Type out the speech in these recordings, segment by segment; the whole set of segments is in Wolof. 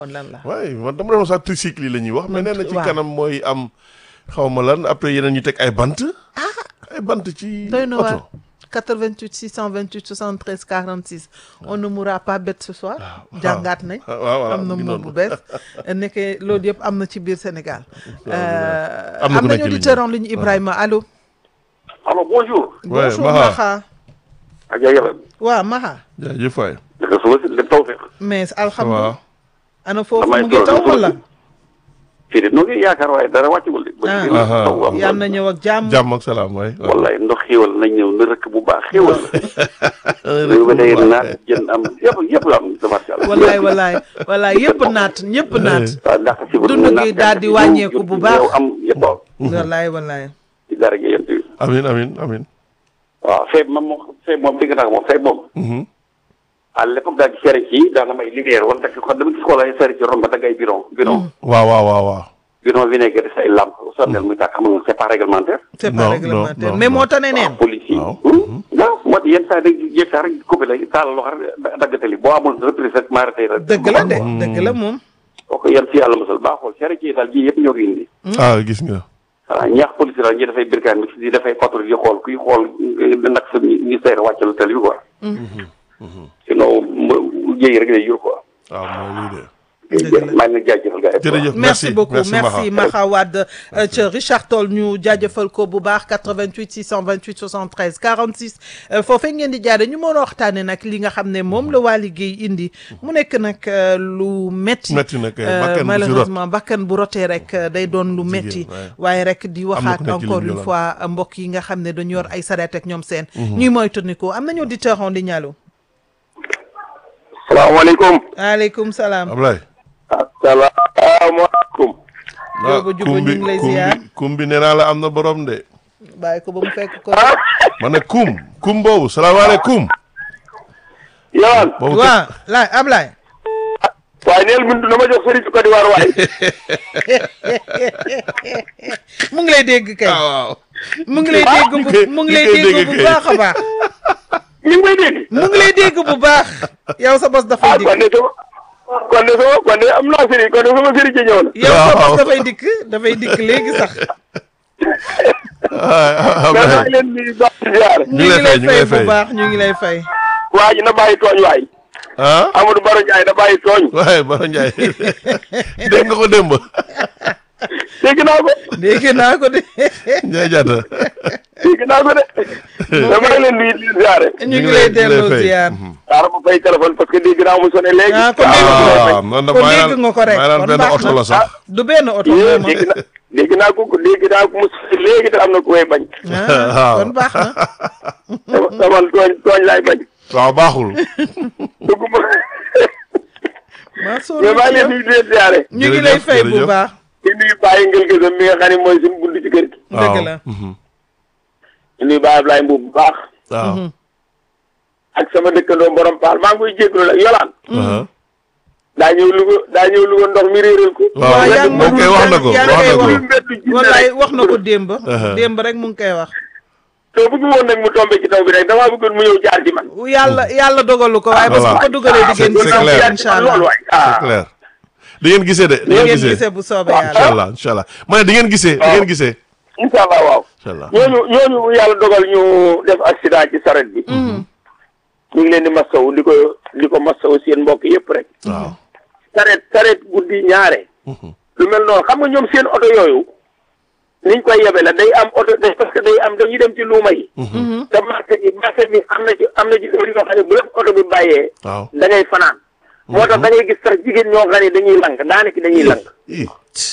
kon lan la. waaye man dama doon sax tricycle yi la ñuy wax mais nee na ci waaw. kanam mooy am xaw ma lan après yeneen ñu teg ay bant. ay bant ci doy na waar oto. 88 628 73 46 on ne mourra pas bête ce soir. jàngaat nañ. ah waaw voilà am na mu ngi moom bu noonu. bees nekkee loolu yëpp am na ci biir Sénégal. Am na ku am nekk nañu ci ligne auditeur bi. en ligne Ibrahima allo. alors bonjour. Ouais, bonjour Maha. Maha. ak yaa yàlla. waaw Maha. jaajëf waay. naka suba si lépp taw feex. mais ça alhamdulilah. va. ana foofu damay mu ngi toog taw suba wala. si. fii de nu ngi yaakaar waaye dara wàccagul de. Ah. ba Aha. taw am yal na ñëw ak jàmm. jàmm ak salaam waay. waaw. wallaay ndox xéwal nañ ñëw na rëkk bu baax xéwal la. réew mi day naat jën am yëpp yëpp la am tabarkalla. wallaay wallaay wallaay yëpp naat ñëpp naat. waaw ndax si Dund gi daal di wàññeeku bu baax. am yëpp wallaay wallaay. ci dara gi yéen tamit. amin amin amin. waaw feeb moom moom feeb moom dégg naa ko moom feeb moom. Mhm. à l'époque daal di fere ci daal na may lumière wala dëkk kon dama gis ko lay fere ci ron ba dagg ay bidon bidon. waaw waaw waaw waaw. bidon vinaigre say lampe sonnel muy tàkk xam nga c'est pas réglementaire. c'est Non, pas non, réglementaire non, mais non. moo tane neen. waaw police yi. waaw. waaw moo tax yenn saa yi dañuy jékki rek coupé la taal loxo rek daggatali boo amul reprise rek maarate la. dëgg la de dëgg la moom. kooku yan si yàlla mosal baaxul cere ci daal bii yëpp ñoo ko indi. ah gis nga. voilà ñaax police daal ñi dafay birkaan bi di dafay patrouille di xool kuy xool nag sa ministère wàccalu tali bi quoi. sinon mu jéy rek lay jur quoi. waaw mooy lii de. Dëgg la. maa ngi leen di jaajëfal gars yi. jërëjëf merci beaucoup merci Maha. Maha Wade euh, ca Richard Toll ñu jaajëfal ko bu baax 88 628 73 46 euh, foofee ngeen di jaare ñu mën a waxtaane nag li nga xam ne moom la waa liggéey indi mu nekk nag euh, lu metti Metti na kay, Euh, bakkan bu ci rot. malheureusement bakkan bu rotee rek euh, day doon lu metti waaye. waaye rek di waxaat ku nekk ci encore ligne bi une la. fois euh, mbokk yi nga xam ne dañu yor ay sareet ak ñoom seen ñuy moytandiku am nañu auditeur en ligne allo salaamaaleykum. aleykum salaam Ablaye. asalaamaaleykum. Jóoba Juba ñu ngi lay kum ziar. bi kum bi nee naa la am na borom de. bàyyi ko ba mu fekk ko ma ne kum kum boobu salaamaaleykum. yow. boobu waaw laay Ablaye waaye neel bindu na ma jox sëriñ Côte d'Ivoire waaye. mu ngi lay dégg kay ah waaw. mu ngi lay dégg bu kay- mu ngi ñu lay koy dégg dégg bu kay. baax a baax mi ngi may dégg. mu ngi lay dégg bu baax yow sa bos dafay ah dikk kon de sama kon de sama kon de am naa sëriñ kon de sama sëriñ ci ñëw na. yow sa Waaw. bos dafay dikk dafay dikk léegi sax ah mais maa Ablaye. ngi leen di baax di ziare. ñu ngi lay fay bu baax ñu ngi lay fay waa ji na bàyyi tooñ waay. ah Amadou Baro Ndiaye na bàyyi tooñ. waaye Baro Ndiaye dégg nga ko démb. dégg naa ko. dégg naa ko de Ndiaye Diatta. dégg naa ko de. mais maa ngi leen di di ziare. ñu ngi lay delloo ziar xaaral ma fay téléphone parce que dégg naa mu sonné léegi. Ah, kon dégg nga ko. ah man de kon maa dégg nga ko rek, maa naan kon benn baax oto na. la sax. du benn oto yéen vraiment dégg naa dégg naa ko dégg naa ko mu sonné léegi te am na ku may bañ. ah waaw. kon baax na dama dama tooñ tooñ laay bañ. waaw baaxul. dugg ma. maa soo mais maa ngi leen di leen ziare. ñu ngi lay Jërëjëf, fay bu jërëjëf. baax di nuyu Baye Ngel Gësëm mi nga xam ne mooy suñu bunt ci kër gi. dëgg waaw. la Mhm. di nuyu Baye Ablaye Mbuub bu baax. waaw. ak sama dëkkandoo borom paal maa ngi koy jégalu la yolaan. aha. daa ñëw Louga daa ñëw Louga ndox mi réeral ko. waaw waaw yaa ngi moom kay wax na ko yaa ngi wax na koy ko. wax. mbedd jinne wallaay rek. wax na ko démb Uh-huh. démb rek mu ngi koy wax te bëgg woon nag mu tombé ci taw bi rek damaa bëggoon mu ñëw jaar ci man. yàlla yàlla dogalu ko waaye bés bu Voilà. ko dugalee di ngeen C'est gisee clair. incha allah loolu waay c'est ah. clair. di ngeen gisee de. di ngeen gisee bu soobee incha yàlla allah incha allah ma ne di ngeen gisee di ngeen gisee. incha allah waaw. incha allah. ñooñu ñooñu yàlla dogal ñu def accident ci saret bi. ñu ngi leen di masawu di ko di ko masawu seen mbokk yëpp rek. waaw. saret saret guddi ñaare. lu mel noonu xam nga ñoom seen oto yooyu. niñ koy yebe la day am oto day parce que day am dañuy dem ci luuma yi. te marché bi marché bi am na ci am na ci heure yoo xam ne bu la oto bi bàyyee. waaw. da ngay fanaan. moo tax da ngay gis sax jigéen ñoo xam ne dañuy lang daanaka dañuy lang. ii.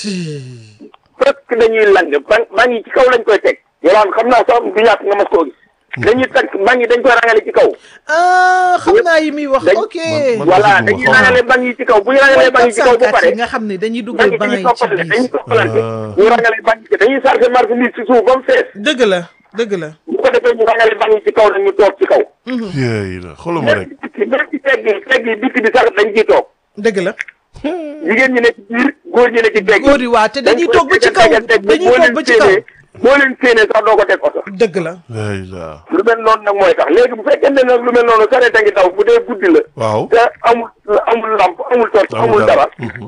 presque dañuy lang ba maa ngi ci kaw lañ koy teg. yolaan xam naa sax du ñàkk nga mas koo gis. dañuy teg maa ngi dañ koy rangale ci kaw. ah xam naa yi muy wax dañ- ok man- man- voilà gisuma dañuy xaw ma. rangale banc yi ci kaw bu ñu rangalee banc yi ci kaw ba yi pare. nga xam ne dañuy banc dugal yi banc dañuy yi ci toppalante dañuy biir toppalante. Ah. ñu rangale banc yi dañuy chargé marchandise ci suuf ba mu fees. dëgg la dëgg la bu ko defee ñu rangale banc yi ci kaw nag ñu toog ci kaw. yéey la xooluma rek. même ci même ci tegg yi tegg yi bitti bi sax dañ ciy toog. dëgg la jigéen ñi ne ci biir góor ñi ne ci tegg góor yi waa te dañuy toog ba ci kaw dañuy toog ba ci kaw boo leen séenee sax doo ko teg oto dëgg la lay la lu mel noonu nag mooy tax léegi bu fekkente nag lu mel noonu sareet a ngi daw bu dee guddi la waaw te amul amul lamp amul torche amul dara